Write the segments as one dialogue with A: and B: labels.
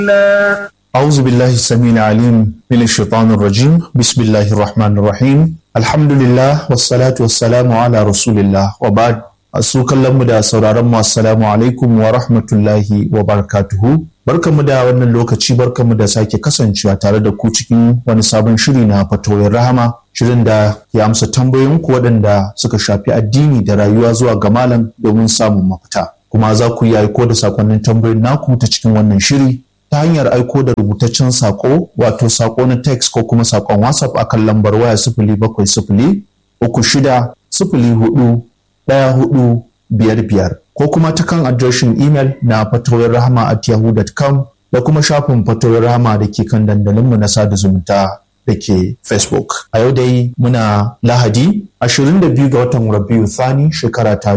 A: أعوذ بالله السميع العليم من الشيطان الرجيم بسم الله الرحمن الرحيم الحمد لله والصلاة والسلام على رسول الله وبعد su kallonmu da sauraronmu assalamu alaikum wa rahmatullahi wa barakatuhu barkamu da wannan lokaci barkamu da sake kasancewa tare da ku cikin wani sabon shiri na fatoyin rahama shirin da ya amsa tambayoyinku waɗanda suka shafi addini da rayuwa zuwa ga malam domin samun mafita kuma za ku yi aiko da sakonnin tambayoyin naku ta cikin wannan shiri ta hanyar aiko da rubutaccen sako wato sako na text ko kuma sakon whatsapp akan lambar waya sifili bakwai sifili uku shida sifili hudu ɗaya hudu biyar biyar ko kuma ta kan adireshin imel na fatoyin rahama at yahoo.com da kuma shafin fatoyin rahama da ke kan dandalinmu na sada zumunta da ke facebook a yau dai muna lahadi 22 ga watan rabiu thani shekara ta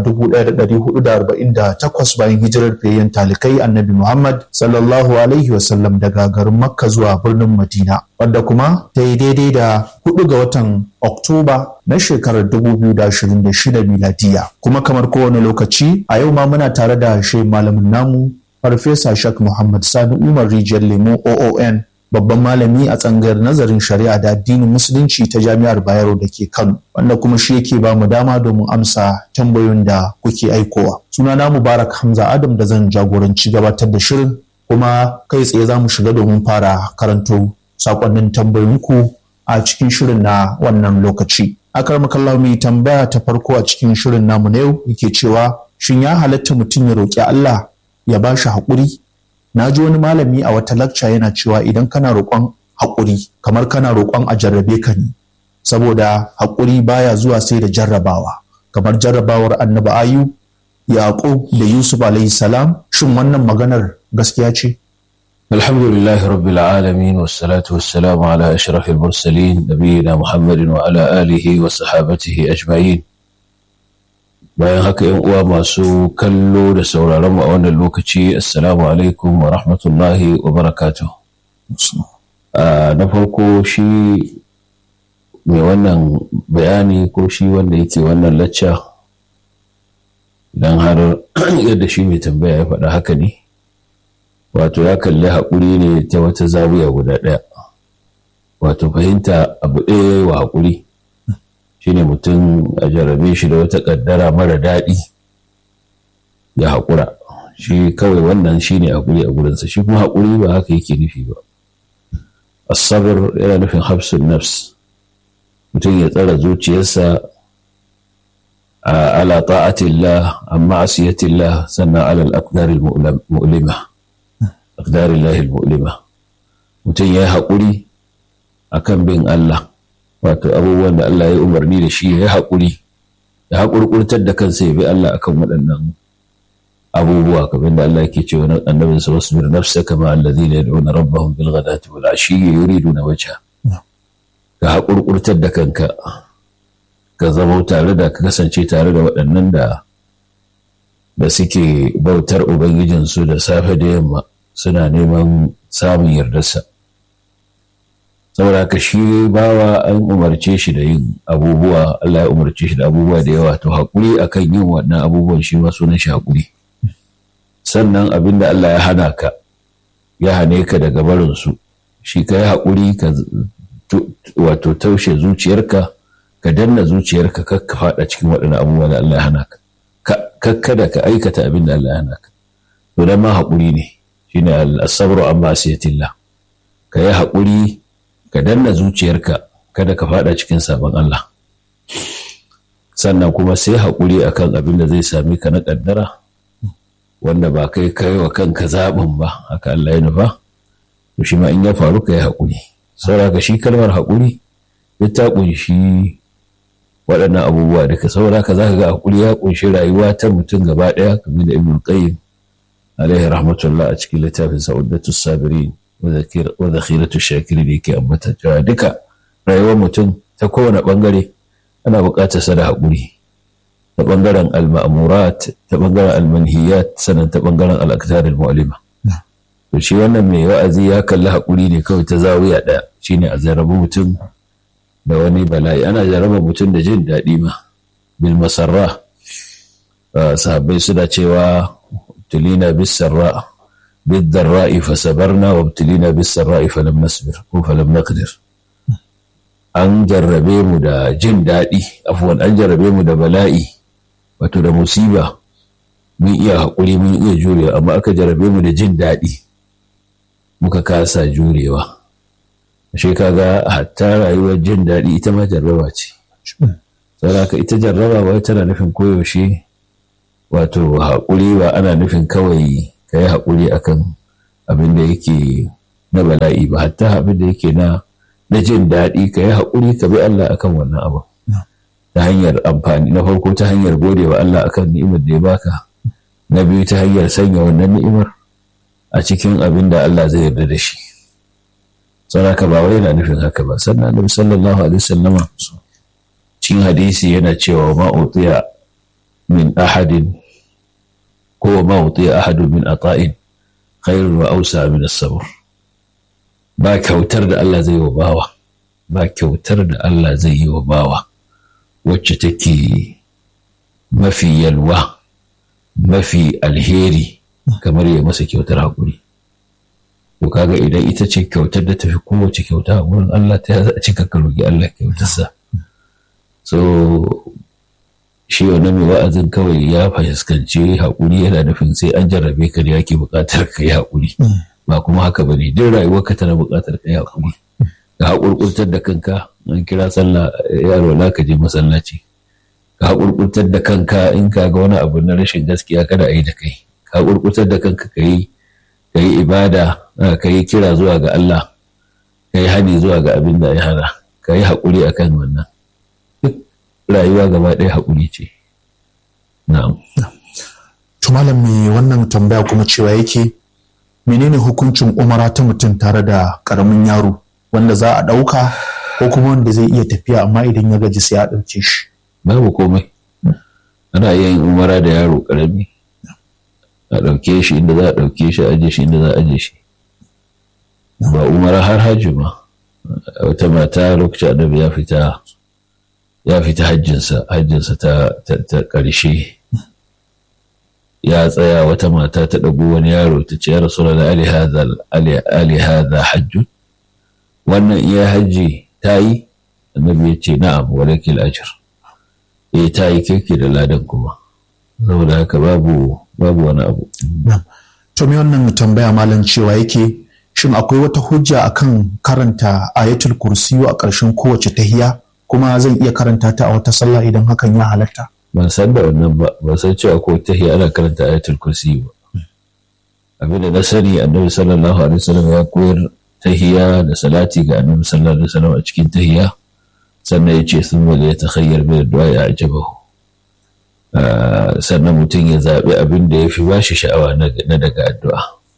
A: 1448 bayan hijirar fayyan talikai annabi muhammad sallallahu alaihi wasallam daga garin makka zuwa birnin madina wadda kuma ta yi daidai da 4 ga watan oktoba na shekarar 2026 miladiya kuma kamar kowane lokaci a yau ma muna tare da shi malamin namu farfesa shak muhammad sani umar rijiyar lemo oon babban malami a tsangayar nazarin shari'a da addinin musulunci ta jami'ar bayero da ke kano wanda kuma shi yake ba mu dama domin amsa tambayoyin da kuke aikowa sunana mubarak hamza adam da zan jagoranci gabatar da shirin kuma kai tsaye za mu shiga domin fara karanto sakonnin tambayoyinku a cikin shirin na wannan lokaci akar makallahu mai tambaya ta farko a cikin shirin namu na yau yake cewa shin ya halatta mutum ya roƙi allah ya ba shi haƙuri na ji wani malami a wata lakca yana cewa idan kana roƙon haƙuri kamar kana roƙon a jarrabe ka ne saboda haƙuri baya zuwa sai da jarrabawa kamar jarrabawar annabi ayu yaƙub da yusuf alayhi salam shin wannan maganar gaskiya ce
B: alhamdulillah rabbil alamin wassalatu wassalamu ala ashrafil mursalin nabiyina muhammadin wa ala alihi wa sahabatihi ajma'in bayan haka yan uwa masu kallo da sauraron mu a wannan lokaci assalamu alaikum wa rahmatullahi wa barakatuh na farko shi mai wannan bayani ko shi wanda yake wannan lacca idan har yadda shi mai tambaya ya faɗa haka ne wato ya kalli haƙuri ne ta wata zawiya guda ɗaya wato fahimta abu ɗaya wa haƙuri shine mutum a jarrabe shi da wata ƙaddara mara daɗi ya haƙura shi kawai wannan shine haƙuri a gurinsa shi kuma haƙuri ba haka yake nufi ba asabar yana nufin hafsun nafs mutum ya tsara zuciyarsa a ala ta'atillah amma asiyatillah sannan alal aqdaril mu'lima aqdarillahi mu'lima mutum ya yi haƙuri akan bin Allah wato abubuwan da Allah ya umarni da shi ya haƙuri ya haƙurƙurtar da kansa ya bi Allah akan waɗannan abubuwa kamar da Allah yake cewa na annabin sa wasbir nafsaka ma alladhina yad'una rabbahum bil ghadati wal ashiyyi yuriduna wajha ka haƙurƙurtar da kanka ka zama tare da ka kasance tare da waɗannan da da suke bautar ubangijinsu da safe da yamma suna neman samun yardarsa saboda haka shi bawa an umarce shi da yin abubuwa Allah ya umarce shi da abubuwa da yawa to haƙuri akan yin waɗannan abubuwan shi ma sunan shi haƙuri sannan abin da Allah ya hana ka ya hane ka daga barinsu shi ka yi haƙuri ka wato taushe zuciyarka ka danna zuciyarka kar ka faɗa cikin waɗannan abubuwa da Allah ya hana ka kakkada ka aikata abin da Allah ya hana ka to dan ma haƙuri ne shine al-sabru amma asiyatillah ka yi haƙuri ka danna zuciyarka kada ka fada cikin sabon Allah sannan kuma sai haƙuri akan abin da zai sami ka na ƙaddara wanda ba kai kai wa kanka zaɓin ba haka Allah ya nufa to shi ma in ya faru ka yi haƙuri saboda ka shi kalmar haƙuri ya ta ƙunshi waɗannan abubuwa duka saboda ka za ka ga haƙuri ya ƙunshi rayuwa ta mutum gaba ɗaya kamar da ibn qayyim alaihi rahmatullah a cikin littafin sa'udatus sabirin wa zakhiratu shakiri da yake ambata cewa duka rayuwar mutum ta kowane bangare ana buƙatar sa da haƙuri ta bangaren al-ma'murat ta bangaren al-manhiyat sannan ta bangaren al-aqdar al-mu'lima to shi wannan mai wa'azi ya kalli haƙuri ne kawai ta zawiya ɗaya shine a zarabi mutum da wani bala'i ana jaraba mutum da jin daɗi ma bil masarra sahabbai suna cewa tulina bis sarra بالضراء فصبرنا وابتلينا بالسراء فلم نصبر فلم نقدر an jarrabe mu da jin daɗi afuwan an jarrabe mu da bala'i wato da musiba mun iya haƙuri mun iya jurewa amma aka jarrabe mu da jin daɗi muka kasa jurewa ashe kaga hatta rayuwar jin daɗi ita ma jarraba ce saboda ita jarraba wai tana nufin koyaushe wato haƙuri ba ana nufin kawai ka yi haƙuri akan abin da yake na bala'i ba hatta abin da yake na na jin daɗi ka yi haƙuri ka bi Allah akan wannan abu ta hanyar amfani na farko ta hanyar gode wa Allah akan ni'imar da ya baka na biyu ta hanyar sanya wannan ni'imar a cikin abin da Allah zai yarda da shi saboda ba wai yana nufin haka ba sannan Annabi sallallahu alaihi wasallama cikin hadisi yana cewa ma utiya min ahadin ko ma utiya ahadun min ata'in khairun wa ausa min as-sabr ba kyautar da Allah zai yi wa bawa ba kyautar da Allah zai yi wa bawa wacce take mafi yalwa mafi alheri kamar ya masa kyautar haƙuri to kaga idan ita ce kyautar da tafi kowace kyauta a wurin Allah ta a cika ka roƙi Allah kyautarsa so shi wani mai wa'azin kawai ya fahimci haƙuri yana nufin sai an jarrabe ka da yake buƙatar ka yi haƙuri ba kuma haka ba ne duk rayuwarka tana buƙatar ka yi haƙuri ka haƙurƙurtar da kanka an kira sallah yaro na ka je masallaci ka haƙurƙurtar da kanka in ka ga wani abu na rashin gaskiya kada a yi da kai ka haƙurƙurtar da kanka ka yi ka yi ibada ka yi kira zuwa ga Allah ka yi hani zuwa ga abin da ya hana ka yi haƙuri akan wannan duk rayuwa gaba ɗaya haƙuri ce na'am
A: to malam me wannan tambaya kuma cewa yake menene hukuncin umara ta mutum tare da karamin yaro wanda za a ɗauka ko kuma wanda zai iya tafiya amma idan ya gaji sai a ɗauke shi
B: babu komai ana iya yin umara da yaro karami a ɗauke shi inda za a ɗauke shi a aje shi inda za a aje shi ba umara har hajji ma wata mata lokacin annabi ya fita ya fita hajjinsa hajjinsa ta ƙarshe ya tsaya wata mata ta ɗago wani yaro ta ce ya rasu da ali hadha hajjun wannan iya hajji ta yi annabi ya ce na'am walakil ajr eh ta yi keke da ladan kuma saboda haka babu babu wani abu
A: to me wannan tambaya malam cewa yake shin akwai wata hujja akan karanta ayatul kursiyu a ƙarshen kowace tahiya kuma zan iya karanta ta a wata sallah idan hakan ya halatta
B: ban san da wannan ba ban san cewa ko tahiya ana karanta ayatul kursiyu ba abinda na sani annabi sallallahu alaihi wasallam ya koyar tahiya da salati ga annabi sallallahu alaihi wasallam a cikin tahiya sannan ya ce sun wale ya takhayyar bai da ya ajabahu sannan mutum ya zaɓi abin da ya fi ba shi sha'awa na daga addu'a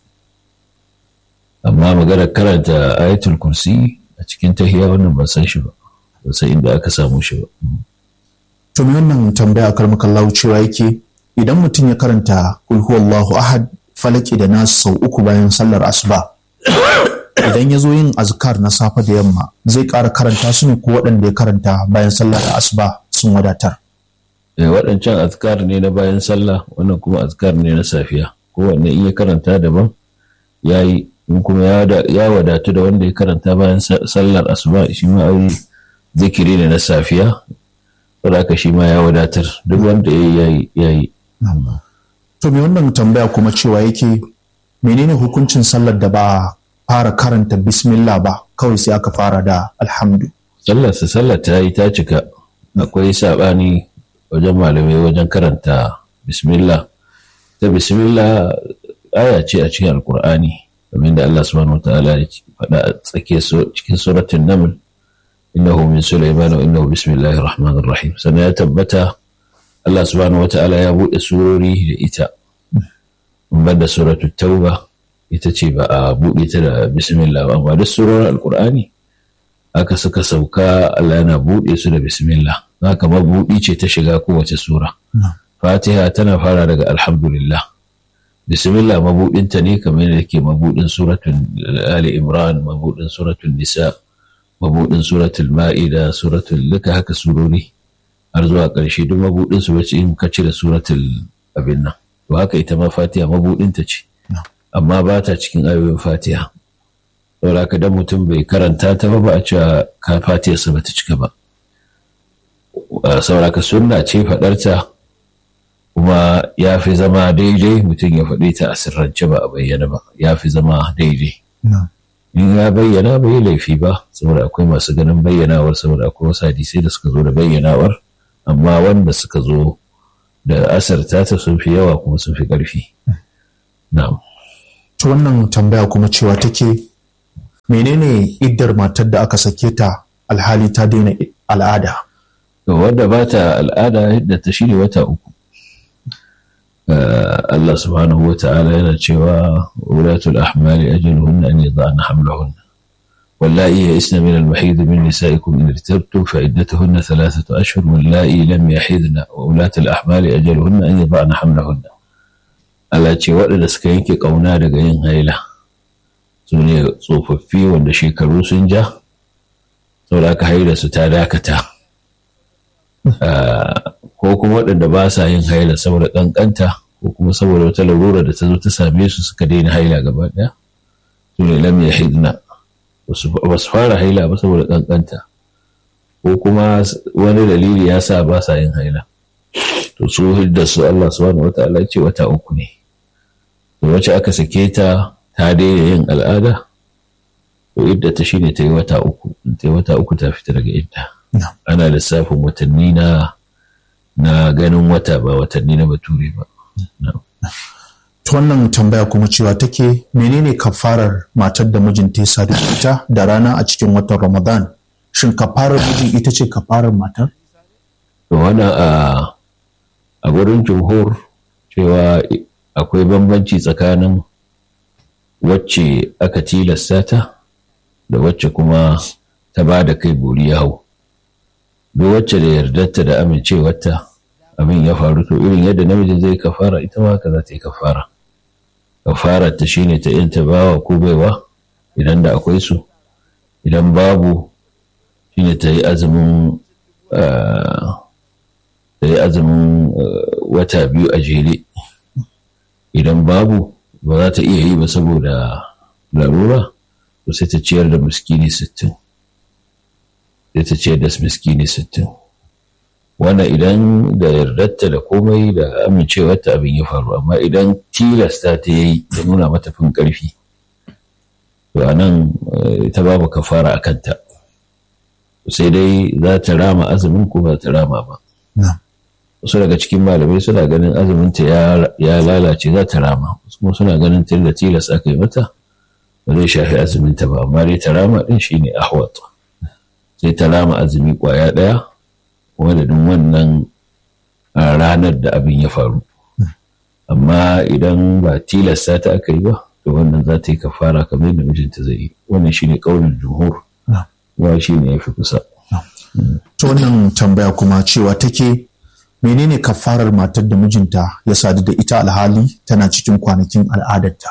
B: amma maganar karanta ayatul kursi a cikin tahiya wannan ban san shi ba ban san inda aka samu shi ba
A: to me wannan tambaya karmakallahu cewa yake idan mutum ya karanta kul huwallahu ahad falaki da nasu sau uku bayan sallar asuba idan ya zo yin azkar na safe da yamma zai ƙara karanta su ne ko waɗanda ya karanta bayan sallah da asuba sun wadatar.
B: waɗancan azkar ne na bayan sallah wannan kuma azkar ne na safiya kowanne in ya karanta daban ya yi in kuma ya wadatu da wanda ya karanta bayan sallar asuba shi ma ai zikiri ne na safiya saboda haka shi ma ya wadatar duk wanda ya yi ya yi.
A: to me wannan tambaya kuma cewa yake menene hukuncin sallar da ba fara karanta bismillah ba kawai sai aka fara da alhamdu.
B: Sallarsa sallar ta yi ta cika akwai saɓani wajen malamai wajen karanta bismillah. Ta bismillah aya ce a cikin alkur'ani kamar da Allah subhanahu wa ta'ala ya faɗa a tsakiyar cikin suratun naml innahu min sulaiman wa innahu bismillahir rahmanir rahim sannan ya tabbata Allah subhanahu wa ta'ala ya buɗe surori da ita ban da suratul tauba ita ce ba a buɗe ta da bismillah ba amma duk surorin alkur'ani aka suka sauka Allah yana buɗe su da bismillah haka mabuɗi ce ta shiga kowace sura fatiha tana fara daga alhamdulillah bismillah mabuɗinta ne kamar yadda ke mabuɗin suratul ali imran mabuɗin suratul nisa mabuɗin suratul ma'ida suratul duka haka surori har zuwa ƙarshe duk mabuɗin su bace in ka cire suratul abin nan to haka ita ma fatiha mabuɗinta ce amma ba ta cikin ayoyin fatiha saboda haka dan mutum bai karanta ta ba ba a cewa ka fatiyarsa ba ta cika ba saboda haka sunna ce faɗarta kuma ya fi zama daidai mutum ya faɗi ta a sirrance ba a bayyana ba ya fi zama daidai in ya bayyana bai yi laifi ba saboda akwai masu ganin bayyanawar saboda akwai wasu hadisai da suka zo da bayyanawar amma wanda suka zo da asarta ta sun fi yawa kuma sun fi ƙarfi na'am
A: ta wannan tambaya kuma cewa take menene iddar matar da aka sake ta alhali ta daina al'ada
B: wadda ba ta al'ada yadda ta shirya wata uku Allah subhanahu wa ta'ala yana cewa wulatul ahmali ajaluhunna an yada'na hamlahunna واللائي يئسن من المحيض من نسائكم إن ارتبتم فعدتهن ثلاثة أشهر واللائي لم يحيضن وولاة الأحمال أجلهن أن يضعن حملهن Allah ce waɗanda suka yanke ƙauna daga yin haila su ne tsofaffi wanda shekaru sun ja saboda aka haila su ta dakata ko kuma waɗanda ba sa yin haila saboda ƙanƙanta ko kuma saboda wata larura da ta zo ta same su suka daina haila gaba ɗaya su ne lam ya hidna ba su fara haila ba saboda ƙanƙanta ko kuma wani dalili ya sa ba sa yin haila to su hidda su Allah subhanahu wata'ala ce wata uku ne to wacce aka sake ta ta daina yin al'ada to idda ta shine ta yi wata uku ta yi wata uku ta fita daga idda ana lissafin watanni na na ganin wata ba watanni na bature ba
A: ta wannan tambaya kuma cewa take menene kafarar matar da mijinta ya sadu ita da rana a cikin watan ramadan shin kafarar mijin ita ce kafarar matar
B: to wannan a a gurin jumhur cewa akwai bambanci tsakanin wacce aka tilasta ta da wacce kuma ta ba da kai buri ya hau duk wacce da yardarta da amincewarta abin ya faru to irin yadda namiji zai kafara ita ma haka za ta yi kafara kafara ta shine ta yanta bawa ko baiwa idan da akwai su idan babu shine ta yi azumin ta yi azumin wata biyu a jere idan babu ba za ta iya yi ba saboda larura to sai ta ciyar da miskini sittin sai ta ciyar da miskini sittin wannan idan da yardarta da komai da amincewarta abin ya faru amma idan tilasta ta yi da nuna mata fin ƙarfi to a nan ta babu kafara a kanta sai dai za ta rama azumin ko ba ta rama ba wasu daga cikin malamai suna ganin azuminta ya lalace za ta rama wasu kuma suna ganin tun da tilas aka yi mata ba zai shafi azuminta ba amma dai ta rama din shine ahwat sai ta rama azumi kwaya ɗaya wadadin wannan ranar da abin ya faru amma idan ba tilasta ta aka yi ba to wannan za ta yi kafara kamar yadda mijinta zai yi wannan shine kaunin jumhur wa shi ne ya fi kusa
A: ta wannan tambaya kuma cewa take menene kafarar matar da mijinta ya sadu da ita alhali tana cikin kwanakin al'adarta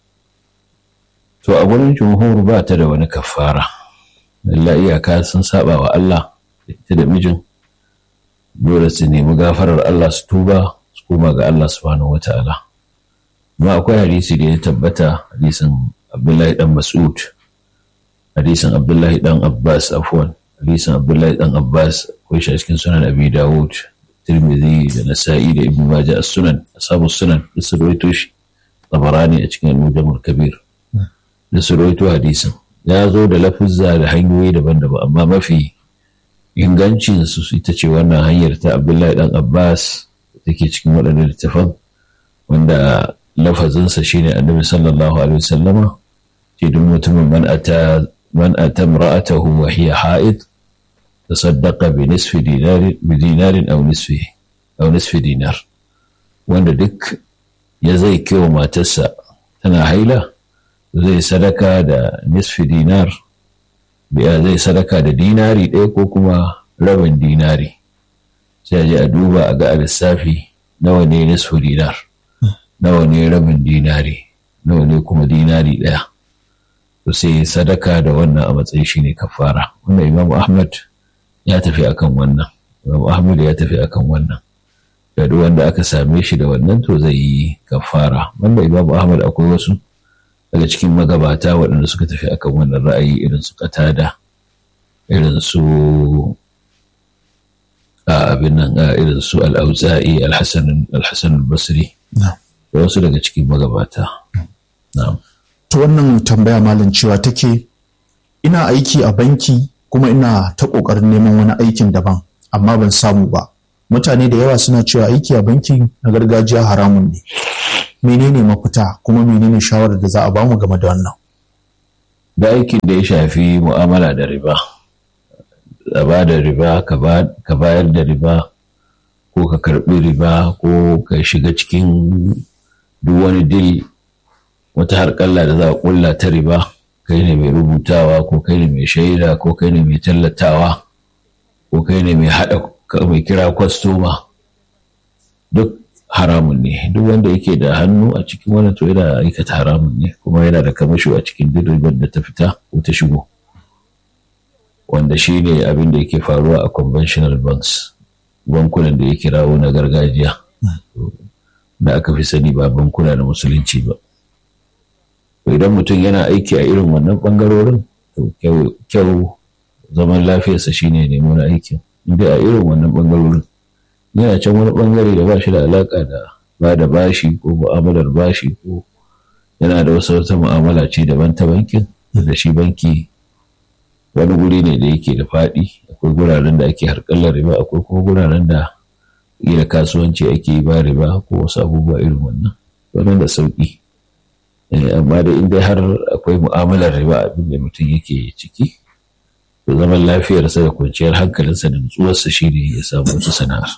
B: to a gurin jumhur ba ta da wani kafara Allah iyaka sun saba wa Allah ita da mijin dole su nemi gafarar Allah su tuba su koma ga Allah subhanahu wata'ala amma akwai hadisi da ya tabbata hadisin Abdullahi dan Mas'ud hadisin Abdullahi dan Abbas afwan hadisin Abdullahi dan Abbas akwai shi a cikin sunan Abi Dawud Tirmidhi da Nasa'i da Ibn Majah as-Sunan ashabu sunan da su rawaito shi Tabarani a cikin Al-Mujam kabir da su rawaito hadisin ya zo da lafuzza da hanyoyi daban-daban amma mafi ingancin su ita ce wannan hanyar ta Abdullahi dan Abbas da take cikin waɗannan littafan wanda lafazinsa shine Annabi sallallahu alaihi wasallama ce duk mutumin man ata man ata imra'atahu wa hiya ha'id tasaddaqa bi nisfi dinar bi dinarin aw nisfi aw nisfi dinar wanda duk ya zai kewa matarsa tana haila zai sadaka da nisfi dinar biya zai sadaka da dinari ɗaya ko kuma rabin dinari sai a je a duba a ga a lissafi nawa ne nisfi dinar nawa ne rabin dinari nawa ne kuma dinari ɗaya to sai sadaka da wannan a matsayin shi ne kafara wanda imam ahmad ya tafi akan wannan imam ahmad ya tafi akan wannan da duk wanda aka same shi da wannan to zai yi kafara wanda imam ahmad akwai wasu daga cikin magabata waɗanda suka tafi akan wannan ra'ayi irin su katada irin su abin nan irin su al'auza'i alhassan al-basri da wasu daga cikin magabata
A: to wannan tambaya malam cewa take ina aiki a banki kuma ina ta ƙoƙarin neman wani aikin daban amma ban samu ba mutane da yawa suna cewa aiki a banki na gargajiya haramun ne menene mafita kuma menene shawarar da za a bamu game da wannan
B: da aikin da ya shafi mu'amala da riba a ba da riba ka bayar da riba ko ka karbi riba ko ka shiga cikin duk wani dil wata harƙalla da za a ƙulla ta riba kai ne mai rubutawa ko kai ne mai shaida ko kai ne mai tallatawa ko kai ne mai haɗa mai kira kwastoma duk haramun ne duk wanda yake da hannu a cikin wani to yana aikata haramun ne kuma yana da kamasho a cikin duk ribar da ta fita ko ta shigo wanda shi ne abin da yake faruwa a conventional banks bankunan da ya kirawo na gargajiya da aka fi sani ba bankuna na musulunci ba idan mutum yana aiki a irin wannan bangarorin to kyau zaman lafiyarsa shine nemo na aikin inda a irin wannan bangarorin yana can wani bangare da ba shi da alaka da ba da bashi ko mu'amalar bashi ko yana da wasu wata mu'amala ce daban ta bankin da shi banki wani guri ne da yake da faɗi akwai guraren da ake harkallar riba akwai kuma guraren da iya kasuwanci ake yi ba riba ko wasu abubuwa irin wannan wannan da sauƙi amma da inda har akwai mu'amalar riba abin da mutum yake ciki to zaman lafiyarsa da kwanciyar hankalinsa da nutsuwarsa shi ne ya samu wata sana'ar.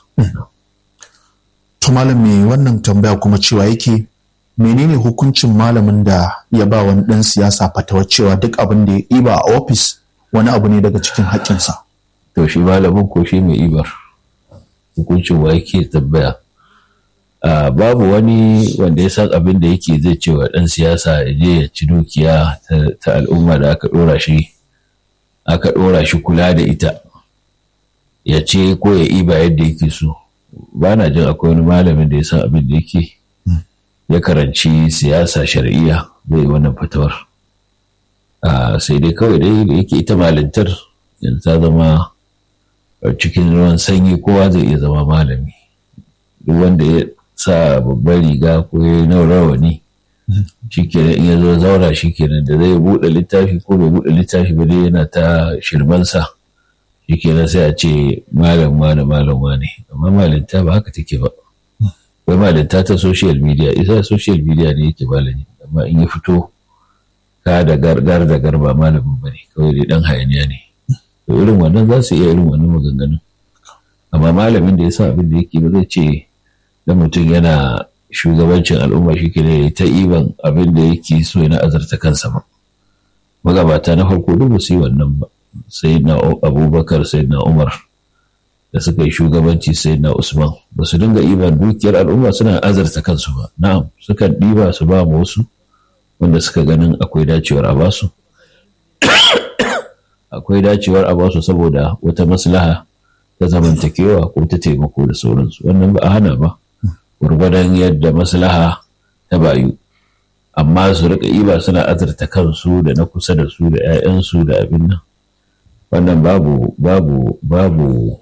A: To malam mai wannan tambaya kuma cewa yake menene hukuncin malamin da ya ba wani ɗan siyasa fatawa cewa duk abin da ya ɗiba a ofis wani abu ne daga cikin haƙƙinsa.
B: To shi malamin ko shi mai ibar hukuncin wa yake tambaya. babu wani wanda ya san abin da yake zai ce wa ɗan siyasa ya je ya ci dukiya ta al'umma da aka ɗora shi aka ɗora shi kula da ita ya ce ko ya iba yadda yake so ba na jin akwai wani malamin da ya san abin da yake ya karanci siyasa shari'iyya zai wannan fatawar sai dai kawai dai da yake ita malintar yanzu ta zama cikin ruwan sanyi kowa zai iya zama malami duk wanda ya sa babbar riga ko ya yi rawani shikenan in ya zo zaura shikenan da zai buɗe littafi ko bai buɗe littafi ba dai yana ta shirmansa shikenan sai a ce malam wane malam wane amma malinta ba haka take ba akwai malinta ta social media isa social media ne yake malami amma in ya fito ka da gargar da garba malamin ba ne kawai dai dan hayaniya ne to irin wannan za su iya irin wannan maganganun amma malamin da ya sa abin da yake ba zai ce da mutum yana shugabancin al'umma shi ke ta iban abin da yake so yana azarta kansa ba magabata na farko duk su yi wannan ba sai na abubakar sai na umar da suka yi shugabanci sai na usman ba su dinga iban dukiyar al'umma suna azarta kansu ba na'am sukan ɗiba su ba mu wasu wanda suka ganin akwai dacewar a basu akwai dacewar a basu saboda wata maslaha ta zamantakewa ko ta taimako da sauransu wannan ba a hana ba gwargwadon yadda maslaha ta bayu amma su rika iba suna azurta kansu da na kusa da su da 'ya'yansu da abin nan wannan babu babu babu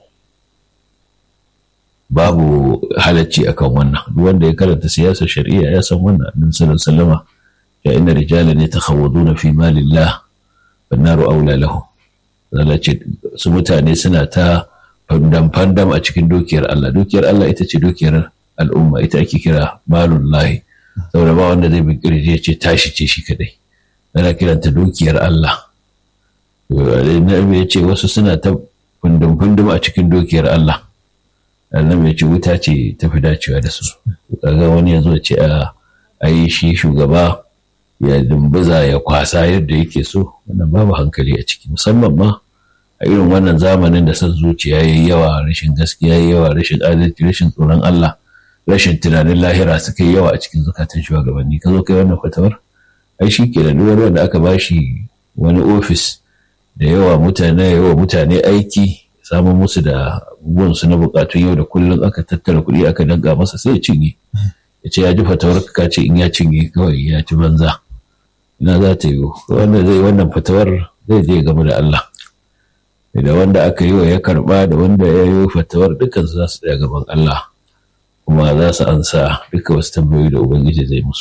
B: babu halacci akan wannan duk wanda ya karanta siyasar shari'a ya san wannan annabi sallallahu alaihi wasallama ya inna rijalan yatakhawwaduna fi malillah wan naru aula lahum ce su mutane suna ta fandam-fandam a cikin dukiyar Allah dukiyar Allah ita ce dukiyar al'umma ita ake kira malun lahi saboda ba wanda zai bin kirje ce tashi ce shi kadai ana kiranta dukiyar Allah annabi ya ce wasu suna ta fundum-fundum a cikin dukiyar Allah annabi ya ce wuta ce ta fi dacewa da su kaga wani ya zo ce a yi shi shugaba ya dumbuza ya kwasa yadda yake so wannan babu hankali a ciki musamman ma a irin wannan zamanin da son zuciya yayi yawa rashin gaskiya yayi yawa rashin adalci rashin tsoron Allah rashin tunanin lahira suka yi yawa a cikin zukatan shugabanni ka zo kai wannan fatawar ai shi ke da duk wanda aka bashi wani ofis da yawa mutane yawa mutane aiki samun musu da abubuwan su na bukatun yau da kullum aka tattara kuɗi aka danga masa sai ya cinye ya ce ya ji fatawar ka ce in ya cinye kawai ya ci banza ina za ta yiwu wanda zai wannan fatawar zai je game da Allah da wanda aka yi wa ya karba da wanda ya yi fatawar dukkan za su tsaya gaban Allah kuma za su ansa duka wasu tambayoyi da ubangiji zai musu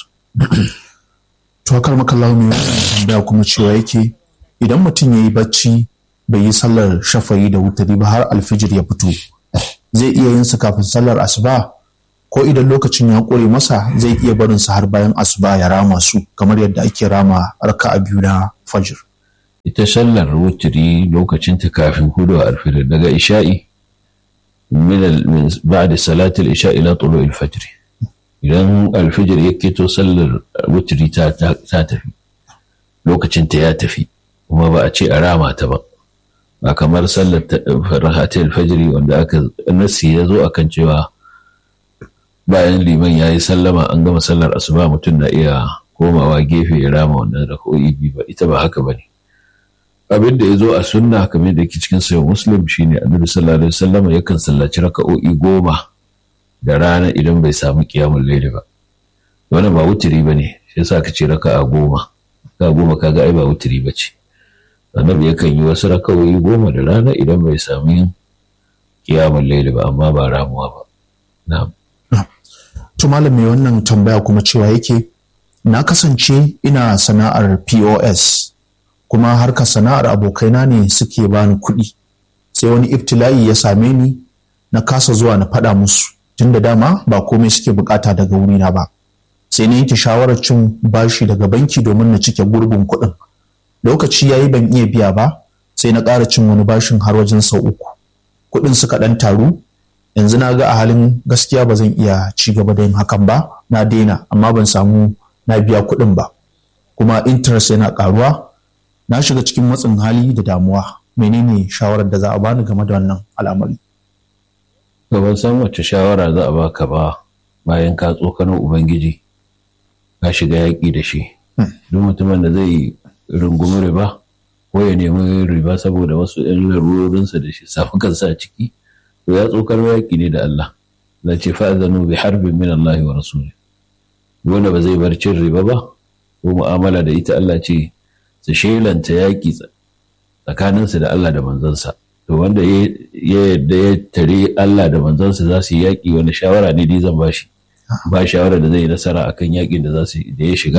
A: to akar makallahu mai wannan tambaya kuma cewa yake idan mutum ya yi bacci bai yi sallar shafayi da wutari ba har alfijir ya fito zai iya yin su kafin sallar asuba ko idan lokacin ya ƙure masa zai iya barin su har bayan asuba ya rama su kamar yadda ake rama raka'a biyu na fajir
B: ita sallar wuturi lokacin ta kafin hudu alfijir daga isha'i min ba'da salatul isha ila tulu'il fajr idan alfijir ya keto sallar wuturi ta tafi lokacin ta ya tafi kuma ba a ce a rama ta ba ba kamar sallar farhatul fajri wanda aka nasi ya zo akan cewa bayan liman ya yi sallama an gama sallar asuba mutum na iya komawa gefe ya rama wannan rak'o'i biyu ba ita ba haka bane abin da ya zo a sunna kamar da ke cikin sayo muslim shine annabi sallallahu alaihi wasallam yakan sallaci raka'o'i goma da rana idan bai samu kiyamun laili ba wannan ba wutiri bane shi yasa ka ce raka'a goma ka goma kaga ai ba wutiri bace annabi yakan yi wasu raka'o'i goma da rana idan bai samu kiyamun laili ba amma ba ramuwa ba na'am
A: to malam mai wannan tambaya kuma cewa yake na kasance ina sana'ar POS kuma harka sana'ar abokaina ne suke bani kuɗi sai wani ibtila'i ya same ni na kasa zuwa na faɗa musu tun da dama ba komai suke bukata daga wurina ba sai na yanke shawarar cin bashi daga banki domin na cike gurbin kuɗin lokaci ya yi ban iya biya ba sai na ƙara cin wani bashin har wajen sau uku kuɗin suka ɗan taru yanzu na ga a halin gaskiya ba zan iya ci gaba da yin hakan ba na daina amma ban samu na biya kuɗin ba kuma interest yana ƙaruwa na shiga cikin matsin hali da damuwa menene shawarar da za a bani game da wannan al'amari
B: to ban san wace shawara za a baka ba bayan ka tsokano ubangiji ka shiga yaƙi da shi duk mutumin da zai rungumi riba ko ya nemi riba saboda wasu 'yan larurorinsa da shi samu kansa a ciki to ya tsokano yaƙi ne da Allah la ce fa'adhanu bi harbin min Allah wa rasuli wanda ba zai bar cin riba ba ko mu'amala da ita Allah ce su shelanta yaƙi tsakaninsu da Allah da manzansa to wanda ya yadda ya tare Allah da manzansa za su yi yaƙi wani shawara ne dai zan bashi ba shawara da zai yi nasara akan yaƙin da za su da ya shiga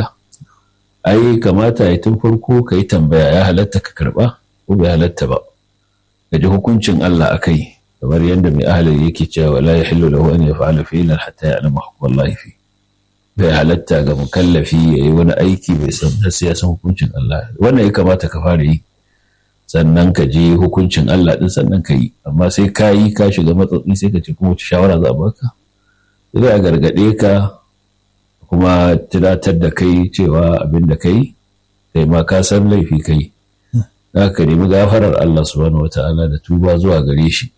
B: ai kamata ya tun farko ka yi tambaya ya halatta ka karɓa ko bai halatta ba ka ji hukuncin Allah a kai kamar yadda mai ahalin yake cewa la yahillu lahu an yaf'ala fi'lan hatta ya'lama hukmallahi fi bai halatta ga mukallafi ya yi wani aiki bai san sai ya san hukuncin Allah wannan ya kamata ka fara yi sannan ka je hukuncin Allah din sannan ka yi amma sai ka yi ka shiga matsatsi sai ka ce kuma wace shawara za a baka sai a gargaɗe ka kuma tunatar da kai cewa abin da kai kai ma ka san laifi kai za ka nemi gafarar Allah subhanahu wata'ala da tuba zuwa gare shi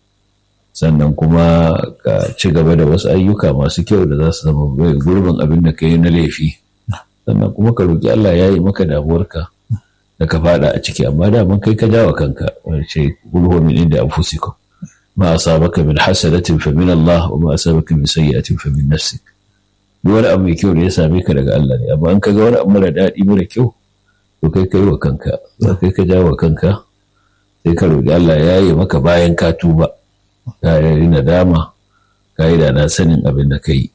B: sannan kuma ka ci gaba da wasu ayyuka masu kyau da za su zama bai gurbin abin da ka yi na laifi sannan kuma ka roƙi Allah ya yi maka damuwarka da ka fada a ciki amma da mun kai ka jawa kanka wani ce gulhu min inda anfusikum ma asabaka min hasanatin fa min Allah wa ma asabaka min sayyi'atin fa min nafsik duk wani abu mai kyau da ya same ka daga Allah ne amma in ka ga wani abu mara daɗi mara kyau to kai kai wa kanka za kai ka jawa kanka sai ka roƙi Allah ya yi maka bayan ka tuba ka yi nadama ka yi da na sanin abin da ka yi.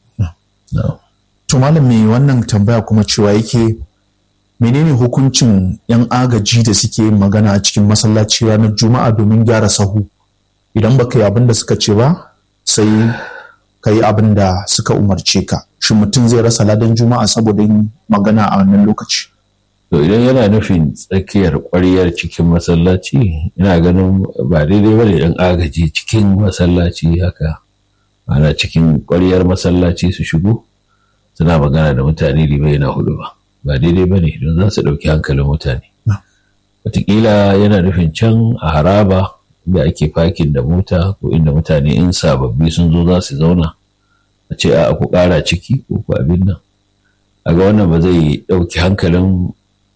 A: To malam mai wannan tambaya kuma cewa yake menene hukuncin 'yan agaji da suke yin magana a cikin masallaci ranar juma'a domin gyara sahu idan baka yi abin da suka ce ba sai ka yi abin da suka umarce ka shi mutum zai rasa ladan juma'a saboda yin magana a wannan lokaci
B: to idan yana nufin tsakiyar ƙwaryar cikin masallaci ina ganin ba daidai ba da yan agaji cikin masallaci haka ana cikin ƙwaryar masallaci su shigo suna magana da mutane limai yana hudu ba ba daidai ba ne don za su ɗauki hankalin mutane wataƙila yana nufin can a haraba da ake fakin da mota ko inda mutane in sababbi sun zo za su zauna a ce a ku ƙara ciki ko ku abin nan a ga wannan ba zai ɗauki hankalin